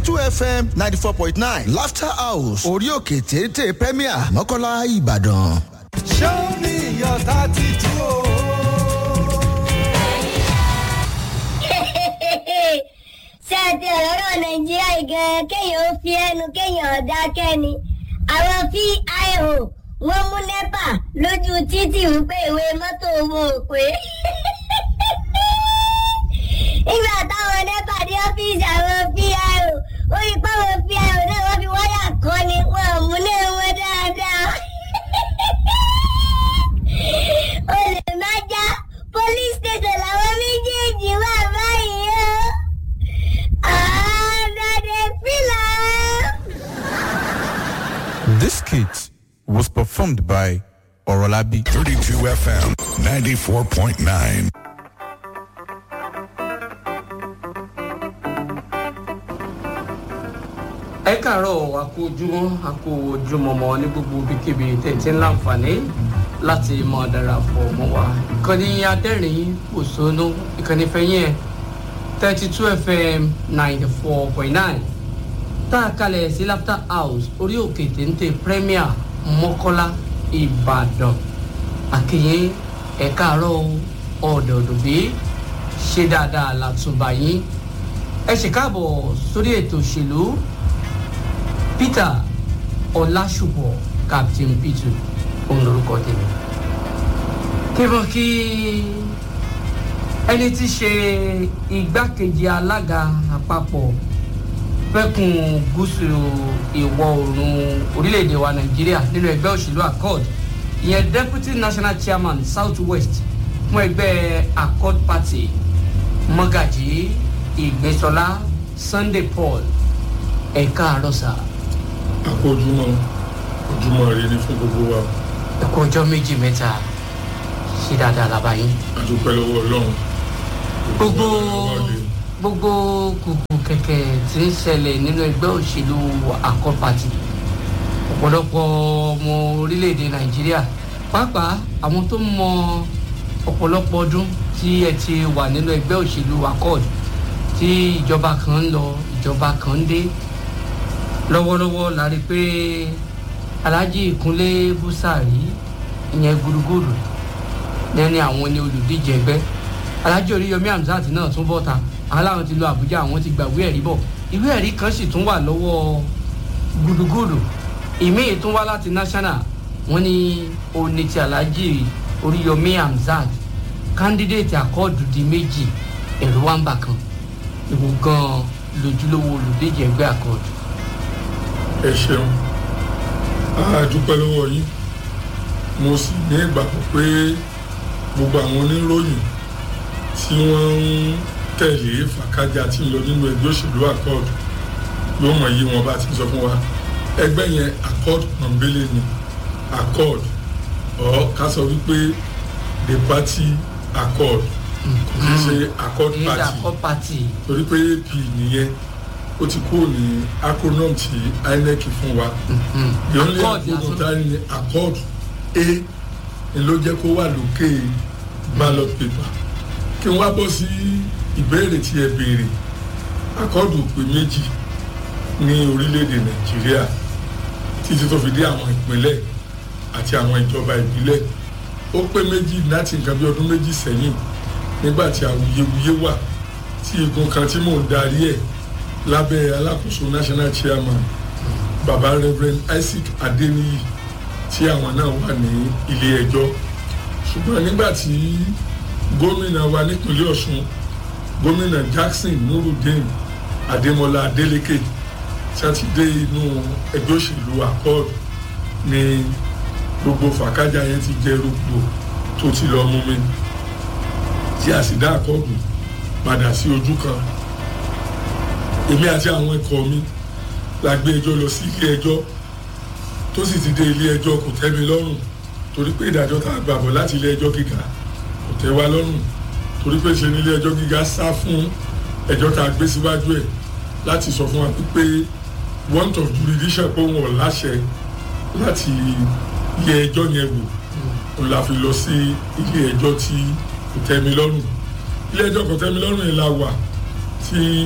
two fm ninety four point nine laughter house orí òkè téńté premier mọ́kànlá ìbàdàn. show me your tattoo ṣé ẹ ti ọ̀rọ̀ nàìjíríà gan kéèyàn ó fi ẹnu kéèyàn ọ̀dà kẹ́ni àwọn pio wọ́n mú nẹ́pà lójú títì wípé ìwé mọ́tò wọn ò pé nígbà táwọn nẹ́pà dé ọ́fíìsì àwọn pio ó rí páwọn pio náà wọ́n fi wáyà kọ́ ni wọ́n ò mú náà wọn dáadáa olè má já police station làwọn méjèèjì wà báyìí o. This skit was performed by Orolabi. 32 FM 94.9. ẹ káàárọ̀ àkó ojúmọ́ àkó ojúmọ́mọ́ ní gbogbo ibikíbi tẹ̀tí ń láǹfààní láti mọ darapọ̀ mọ́ wa ìkànnì adẹ́rìn òṣónú ìkànnì fẹ́yìn ẹ̀ thirty two fm ninety four point nine tá a kalẹ̀ sí laughter house orí òkè téńté premier mọ́kọ́lá ìbàdàn àkìyìn ẹ káàárọ̀ ọ̀dọ̀ọ̀dọ̀ bí ṣe dáadáa látúbà yín ẹ ṣe káàbọ̀ sórí ètò òṣèlú peter ọlásùpọ̀ captain peter òun lorúkọ tèmi kí wọ́n kí ẹni tí ṣe igbákejì alága àpapọ̀ fẹ́kùn gúúsù ìwọ̀ oòrùn orílẹ̀-èdè wa nàìjíríà nínú ẹgbẹ́ òṣèlú accord ìyẹn deputy national chairman south west fún ẹgbẹ́ accord party mọ́gàjì ìgbésọlá sunday paul ẹ̀ka àrọ́sà àpò ojúmọ́ ojúmọ́ rẹ ní fún gbogbo wa ẹ̀kọ́ ọjọ́ méjì mẹ́ta ṣe dáadáa lábàáyé àdúpẹ́ lọ́wọ́ ọlọ́run gbogbo gbogbo kùkù kẹ̀kẹ́ tí ń ṣẹlẹ̀ nínú ẹgbẹ́ òṣèlú accord party ọ̀pọ̀lọpọ̀ ọmọ orílẹ̀-èdè nàìjíríà pàápàá àwọn tó mọ ọ̀pọ̀lọpọ̀ ọdún tí ẹ ti wà nínú ẹgbẹ́ òṣèlú accord tí ìjọba kan ń lọ ìjọba kan ń dé lọ́wọ́lọ́wọ́ la rí i pé alhaji ìkúnlé búsàrí ìyẹn gudugudu ní àwọn ní olùdíje ẹgbẹ́ alhaji oríyomi hamzat náà tún bọ́ta aláwọn ti lọ àbújá àwọn ti gbà ìwé ẹ̀rí bọ̀ ìwé ẹ̀rí kan sì tún wà lọ́wọ́ gudugudu ìmíì tún wá láti national wọn ní òní ti alhaji oríyomi hamzat kandidate akọ́ọ̀dù di méjì ẹ̀rọ wa ń bà kan ìwò gan-an lójúlówó olùdíje ẹgbẹ́ akọ́ọ̀dù. ẹ ṣeun àdúpẹ́ lọ́wọ́ yín mo sì ní ìgbàgbọ́ pé gbogbo àwọn oníròyìn tí wọ́n ń tẹ̀lé fàkájà tí ń lọ nínú ẹgbẹ́ òṣèlú accord yóò mọ̀ yí wọn bá ti sọ fún wa ẹgbẹ́ yẹn accord pọ̀nbélé ni accord ọ̀ ká sọ wípé the party accord kò ní ṣe accord èyí party accord party torí pé ap nìyẹn ó ti kúrò ní acronym tí inec fún wa the only Accord acronym lásán. tá a ní accord a ni ló jẹ́ kó wà lókè ballot paper kí n wá bọ́ sí ìbéèrè tí ẹ béèrè akọ́ọ̀dù pé méjì ní orílẹ̀-èdè nàìjíríà títí tó fi dé àwọn ìpínlẹ̀ àti àwọn ìjọba ìbílẹ̀ ó pé méjì láti nǹkan bí ọdún méjì sẹ́yìn nígbà tí awuyewuye wà tí igun kan tí mò ń darí ẹ̀ lábẹ́ alákòóso national chairman baba reverend isaac adeniyi tí àwọn náà wà ní ilé ẹjọ́ ṣùgbọ́n nígbà tí gómìnà wa nípínlẹ̀ ọ̀ṣun gómìnà jackson nurudeen adémọlá adélèké tí a ti dé inú ẹgbẹ́ òṣèlú accord ní gbogbo fàkájà yẹn ti jẹ́ rògbò tó ti lọ mú mi tí a sì dá àkọọdù padà sí ojú kan èmi àti àwọn ikọ̀ mi la gbé ẹjọ́ lọ sí ilé ẹjọ́ tó sì ti dé ilé ẹjọ́ kò tẹ́ mi lọ́rùn torí pé ìdájọ́ tá a gbà bọ̀ láti ilé ẹjọ́ gíga kò tẹ́ wa lọ́rùn torí pé ṣe ní ilé ẹjọ́ gíga sá fún ẹjọ́ tá a gbé síwájú ẹ̀ láti sọ fún wa pé want of jurisdiction pé wọn ò láṣẹ láti ilé ẹjọ́ yẹn wò òun la fi lọ sí ilé ẹjọ́ tí kò tẹ́ mi lọ́rùn ilé ẹjọ́ kò tẹ́ mi lọ́rùn yẹn la wà tí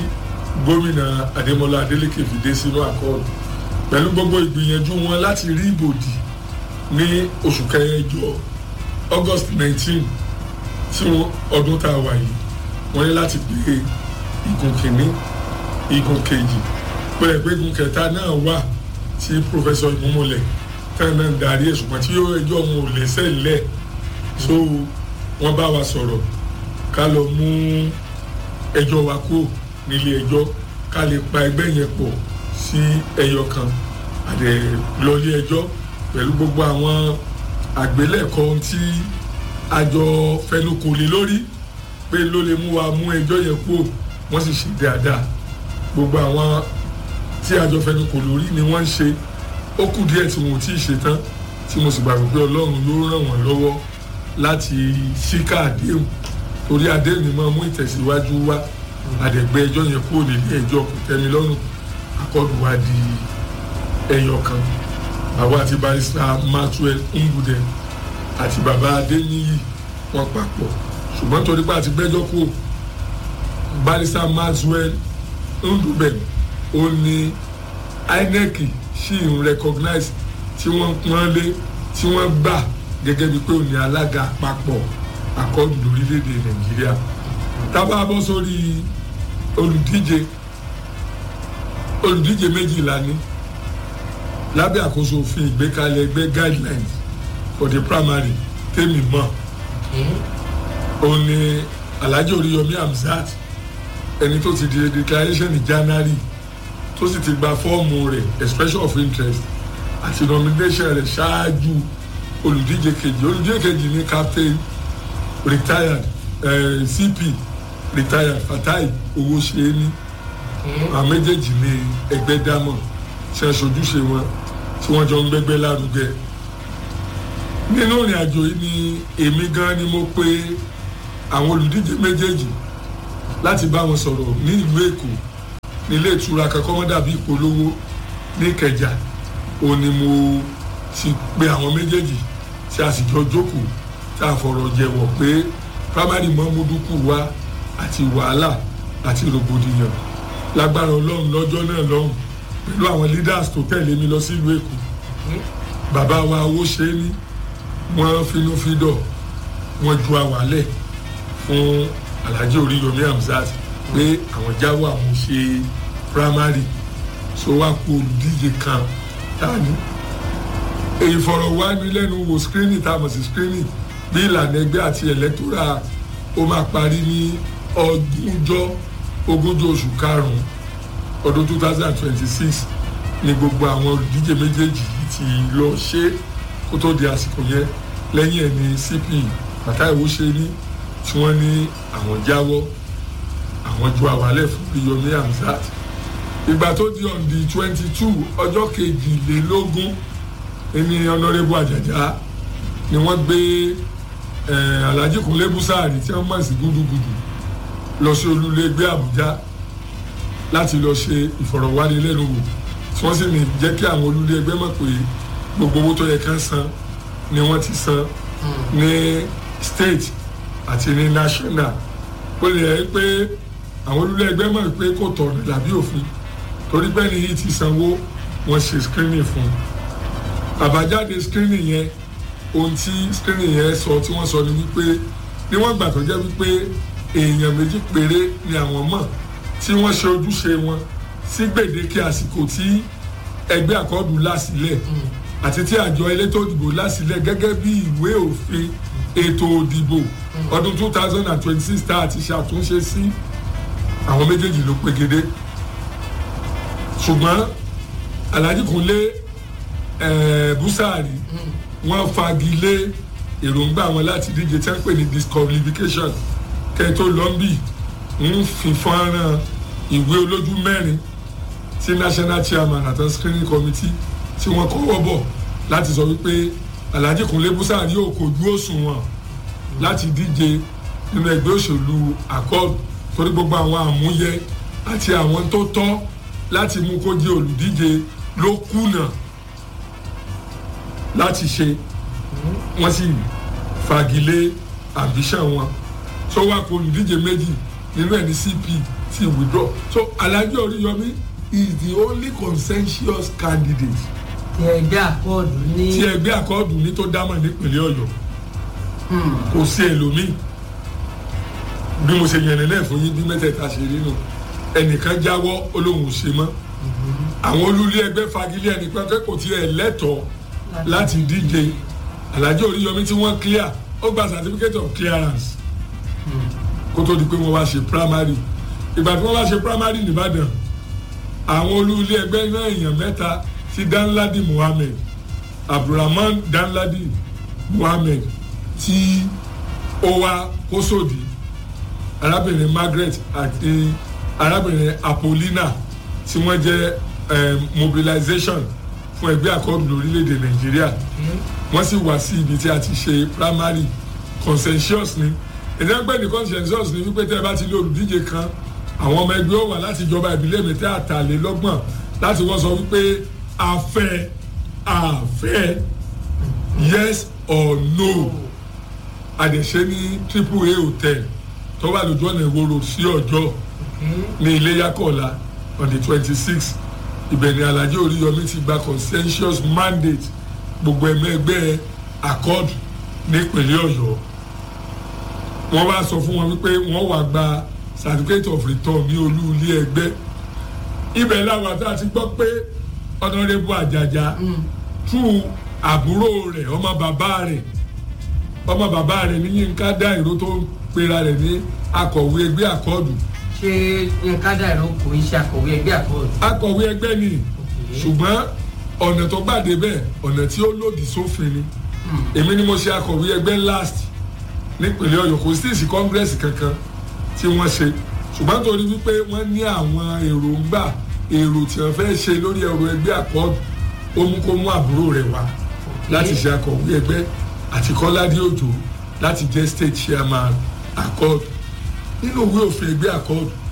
gómìnà adémọlá adélèké fi dé sínú àkọọdù pẹ̀lú gbogbo ìgbìyànjú wọn láti rí ìbòdì ní oṣù kẹjọ august nineteen tí wọn ọdún tá a wà yìí wọn ní láti gbé igun kìíní igun kejì pẹ̀lẹ́ pé igun kẹta náà wà tí pòfẹ́sọ̀ ìmúmúlẹ̀ tán náà ń darí ẹ̀ ṣùgbọ́n tí ẹjọ́ wọn ò lẹ́sẹ̀ lẹ̀ so wọ́n bá wa sọ̀rọ̀ ká lọ mú ẹjọ́ wa kúrò nílé ẹjọ́ ká lè pa ẹgbẹ́ yẹn pọ̀ sí ẹyọ kan àdè lọlé ẹjọ́ pẹ̀lú gbogbo àwọn àgbélẹ̀kọ tí àjọ fẹnukò lé lórí pé ló lè mú wa mú ẹjọ́ yẹn kúrò wọ́n sì ṣe dáadáa gbogbo àwọn tí àjọ fẹnukò lórí ni wọ́n ń ṣe ó kù díẹ̀ tí wọn ò tí ì ṣe tán tí mo sì gbàgbọ́ pé ọlọ́run yóò ràn wọ́n lọ́wọ́ láti ṣíkà àdéhùn torí àdéhùn ni máa mú ìtẹ̀síwájú wá àdẹ̀gbẹ́ ẹjọ́ yẹn kúrò nílé ẹjọ́ kò tẹ́mi lọ́rùn akọ́dù wa di ẹyọ kan bàbá àti barista maxwell ngude àti bàbá adéníyì wọn papọ̀ ṣùgbọ́n torí pé àti gbẹ́jọ́ kúrò barista maxwell ndubem ó ní inec ṣì ń recognize tí wọ́n pọ́n lé tí wọ́n gbà gẹ́gẹ́ bíi pé ó ní alága àpapọ̀ àkọ́dù lórílẹ̀‐èdè nàìjíríà tábà bọ́ sórí olùdíje olùdíje méjìlá ní lábẹ́ àkóso òfin ìgbékalẹ̀ ẹgbẹ́ guidelines for the primary tèmi mọ̀ ó ní alhaji oríyọmí hamzat ẹni tó ti di declaration ní january tó sì ti gba fọ́ọ̀mù rẹ̀ expression of interest àti nomination rẹ̀ ṣáájú olùdíje kejì olùdíje kejì ní captain retired uh, cp retired fatai owó ṣe é ní àwọn méjèèjì ní ẹgbẹ́ dámọ̀ ṣe aṣojúṣe wọn tí wọ́n jọ ń gbẹ́gbẹ́ lárugẹ nínú ìrìn àjò yìí ni èmi gan ni mo pe àwọn olùdíje méjèèjì láti bá wọn sọ̀rọ̀ ní ìlú èkó nílé ìtura kankan wọn dàbí ìpolówó ní ìkẹjà ó ní mo ti pe àwọn méjèèjì tí a sì jọ jókòó tá a fọ̀rọ̀ jẹ̀wọ̀ pé primary mọ́múdúkú wa àti wàhálà àti rògbòdìyàn lágbára ọlọ́run lọ́jọ́ náà lọ́hùn pẹ̀lú àwọn leaders tó tẹ̀lé mi lọ sílùú èkó bàbá wa owó ṣe é ní wọ́n finúfídọ̀ wọ́n ju àwálẹ̀ fún alhaji oríyomi hamzat pé àwọn jáwọ́ àwọn ṣe primary so wá kú olùdíje kan tani ìfọ̀rọ̀wánilẹ́nuwò screening tá a mọ̀ sí screening bí ìlànà ẹgbẹ́ àti electoral ó máa parí ní ọdúnjọ́ ogúnjọ́ oṣù karùn-ún ọdún two thousand and twenty-six ni gbogbo àwọn olùdíje méjèèjì ti lọ ṣe kó tó di àsìkò yẹn lẹ́yìn ẹ̀ ní cp bàtà ìwó ṣe ní tí wọ́n ní àwọn jáwọ́ àwọn ju àwálẹ̀ fún yomi hamzat ìgbà tó di on the twenty two ọjọ́ kejìlélógún ẹni ọ̀nàrẹ́bù àjàjà ni wọ́n gbé alhaji kunle busari tí wọ́n mọ̀ sí gúdúgúdú lọ sí olúlégbé àbújá láti lọ ṣe ìfọ̀rọ̀wánilẹ́nuwò tí wọ́n sì ní jẹ́ kí àwọn olúlégbé mọ̀ pé gbogbo owó tó yẹ ká san ni wọ́n ti san ní state àti ní national ó lè yẹ pé àwọn olúlégbé mọ̀ pé kò tọ̀nà dàbí òfin torí pé ní yìí ti sanwó wọ́n ṣe screening fún un àbájáde screening yẹn ohun tí screening yẹn sọ tí wọ́n sọ ni wípé níwọ̀n gbà tó jẹ́ wípé èèyàn méjì péré ni àwọn mọ̀ tí wọ́n ṣe ojúṣe wọn sí gbèdéke àsìkò tí ẹgbẹ́ àkọ́dù lásìlẹ̀ àti tí àjọ elétò òdìbò lásìlẹ̀ gẹ́gẹ́ bí ìwé òfin ètò òdìbò ọdún two thousand and twenty six tá a ti ṣàtúnṣe sí àwọn méjèèjì ló pegedé ṣùgbọ́n alhaji kunle busari wọ́n fagilé èròǹgbà wọn láti díje tí wọ́n pè ní disqualification kẹ́ẹ̀tó lọ́mbì ń fi fọ́nrán ìwé olójú mẹ́rin tí national chairman àti screening committee tí wọ́n kọ́wọ́ bọ̀ láti sọ wípé alhaji kunle busari yóò kojú òṣùwọ̀n láti díje nínú ẹgbẹ́ òṣèlú accord torí gbogbo àwọn àmúyẹ àti àwọn tó tọ́ láti mú kó jẹ́ olùdíje ló kùnà láti ṣe wọ́n sì fagilé ambition wọn tó wá kó olùdíje méjì nínú ẹ̀ ní cp ti withdraw so alhaji oríyọmí is the only consensus candidate ti ẹgbẹ́ àkọọ̀dù ní. tí ẹgbẹ́ àkọọ́dù ní tó dámọ̀ nípìnlẹ̀ ọ̀yọ́ kò sí ẹlòmíì bí mo ṣe yẹnẹ náà fún yín bí mẹ́tẹ̀ẹ̀ta ṣe rí nù ẹnìkan jáwọ́ olóhùn ṣe mọ́ àwọn olùlé ẹgbẹ́ fagilé ẹnìkan pé kò tiẹ̀ lẹ́tọ̀ọ́ láti díje alhaji oríyọmí tí wọ́n clear ó gba certificate of clearance kó tó di pé wọ́n wá ṣe primary ìgbà tí wọ́n wá ṣe primary nìbàdàn àwọn olùlé ẹgbẹ́ náà èèyàn mẹ́ta sí danladi muhammed abdulrahman danladi muhammed tí ó wá kósòdì arábìnrin margaret àti arábìnrin apolina tí wọ́n jẹ́ um, mobilization fún ẹgbẹ́ àkọ́bí lórílẹ̀‐èdè nàìjíríà wọ́n sì wá sí ibi tí a ti ṣe primary consensus ni ìdẹ́gbẹ́ ní consensus ni wípé tẹ́ ẹ bá ti lé olùdíje kan àwọn ọmọ ẹgbẹ́ ó wà láti ìjọba ìbílẹ̀ mẹ́tẹ́ àtàlélọ́gbọ̀n láti wọ́n sọ wípé àfẹ́ àfẹ́ yes or no àdẹ̀ṣe ní triple a hotel tó wà lójú ọ̀nà ìwòrò sí ọjọ́ ní iléyàkọ̀ọ́lá on the twenty six ibẹ̀ ni alhaji oríyọmí ti gba consensus mandate gbogbo ẹ̀mẹ́gbẹ́ accord nípínlẹ̀ ọ̀yọ́ wọ́n wá sọ fún wọn wípé wọ́n wá gba certificate of return ní olú ilé ẹgbẹ́ ibẹ̀ làwọn àti àti gbọ́ pé ọ̀nàrẹ́bù àjàjà tú àbúrò rẹ̀ ọmọ bàbá rẹ̀ ọmọ bàbá rẹ̀ ní yínká dá ìró tó ń pera rẹ̀ ní akọ̀wé ẹgbẹ́ àkọọ́dù ṣé nǹkan dàrú kò ń ṣe àkọ̀wé ẹgbẹ́ àkọọ̀dù. akọ̀wé ẹgbẹ́ ni ṣùgbọ́n ọ̀nà tó gbàdé bẹ́ẹ̀ ọ̀nà tí ó lòdì sófin ni èmi ni mo ṣe akọ̀wé ẹgbẹ́ last nípínlẹ̀ ọ̀yọ́ kò sí ìsì kọ́ngírẹ́sì kankan tí wọ́n ṣe ṣùgbọ́n torí wípé wọ́n ní àwọn èròǹgbà èrò tí wọ́n fẹ́ ṣe lórí ẹ̀rọ ẹgbẹ́ àkọ́ọ̀dù ó mú kó mú àbúrò rẹ̀ wá láti ṣe akọ̀wé ẹgbẹ́ àti kọ́ládé òjò láti jẹ́ state chairman accord nínú ìwé òfin ẹgbẹ́ accord